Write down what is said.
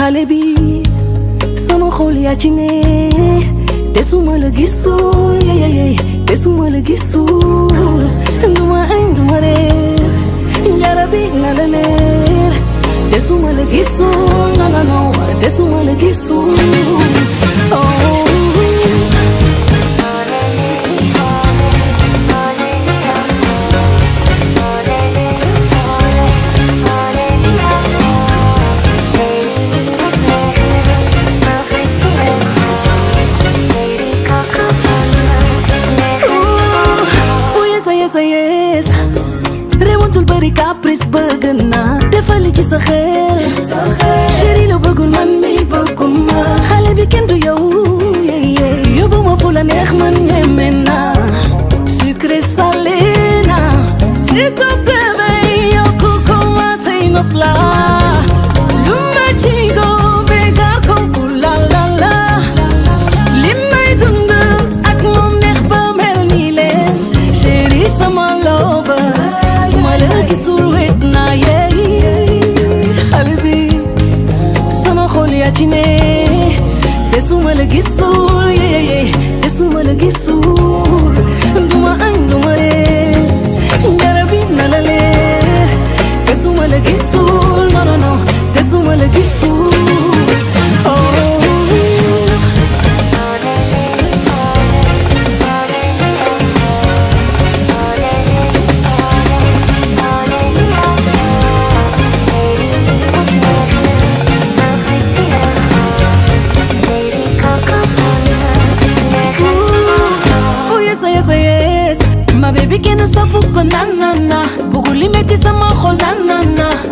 xale bi sama xol yaa ci ne te suma la gisul yeyeye te suma la gisul duma añ duma reer njara bi na la leer te suma la gisul no no no te suma la gisul oh. oh yes yes yes rewantul bëri caprice bëgg naa defali ci sa xel chéri lu bëggul man mi bëgguma xale bi kenn du yow yeye yóbbu ma fu la neex man ñeme naa sucré salé na s'il te plaît bay yokku ko ma tey ma plat lu ma ci go bégar ko ooh la la la li may dund ak moom neex ba mel nii leen chéri sama lover su ma la gisul wet naa yeey xale bi sama xol yaa ci ne te su ma la gisul yeey te su ma la gisul duma añ duma reer njara bi na la leer te su ma la gisul non non non te su ma la gisul oh. Oh yes yes yes ma baby kenn safu ko nan nan na bugul li metti sama xol nan nan na